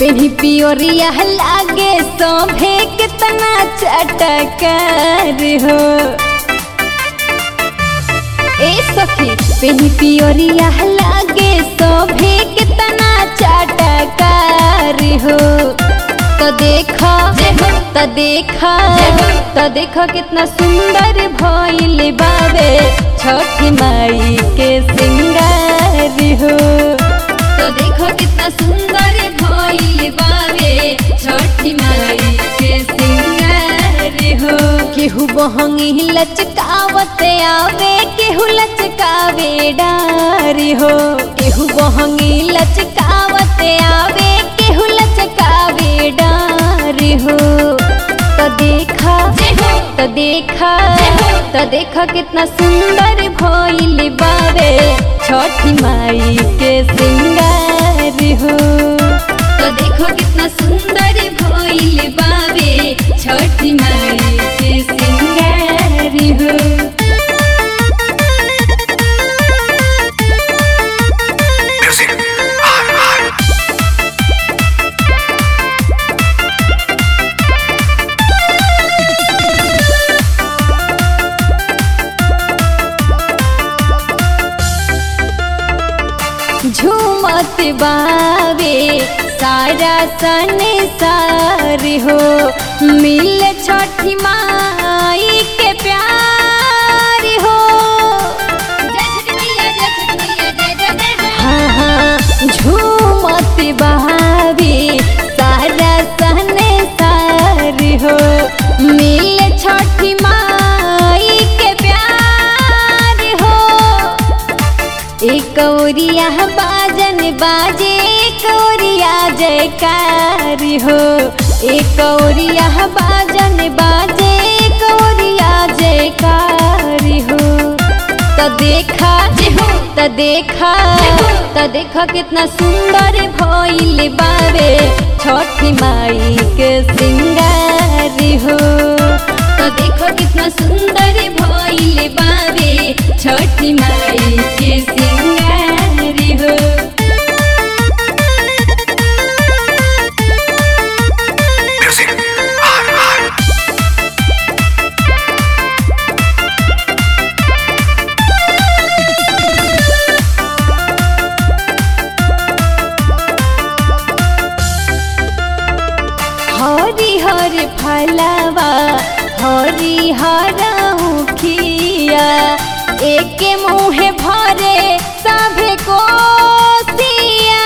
पेनी पियोरिया लागे सोभे कितना चटकार हो ए सखी पेनी पियोरिया लागे सोभे कितना चटकार हो तो देखा तो देखा तो देखा कितना सुंदर भइल बाबे छठी माई के सिंगार हो तो देखो कितना सुंदर भइल बाबे छठी माई के सिंगार हो केहू बहंगी लचकावत आवे केहू लचकावे डार हो केहू बहंगी लचकावत आवे केहू लचकावे डार हो तो देखा तो देखा तो देखा कितना सुंदर भइल बाबे छठी माई के सिंगार हो तो देखो कितना सुंदर भइल बाबे छठी माई के सिंगार हो Music. R R. झूमत बावे सारा संसार हो मिल छठी माई के प्यार हो हाँ हाँ झूमत बावे सारा संसार हो मिल छठी माई के प्यार हो एक औरिया बाजन बाजे एक औरिया जयकार हो एक औरिया बाजन बाजे एक औरिया जयकार हो तो देखा तो देखा तो देखा कितना सुंदर भइल बाबे छठी माई के सिंगार हो तो देखो कितना सुंदर भइल बाबे छठी माई के सिंगार हो Music. R R. हरि हर फलवा हरि हर मुखिया एक मुँह भरे सभे कोसिया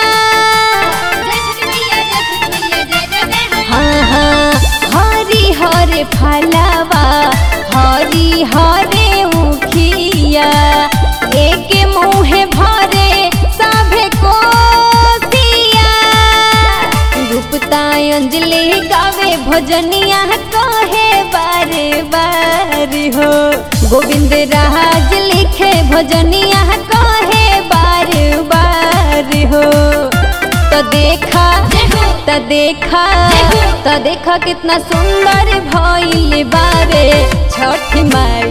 हाँ हाँ हरि हर फलवा हरि हरे मुखिया एक मुँह भरे सभे कोसिया गुप्ता अंजलि गावे भजनिया कहे बारे बार हो गोविंद राज लिखे भजनिया कहे बार बार हो तो देखा तो देखा तो देखा कितना सुंदर भइल बाबे छठ माई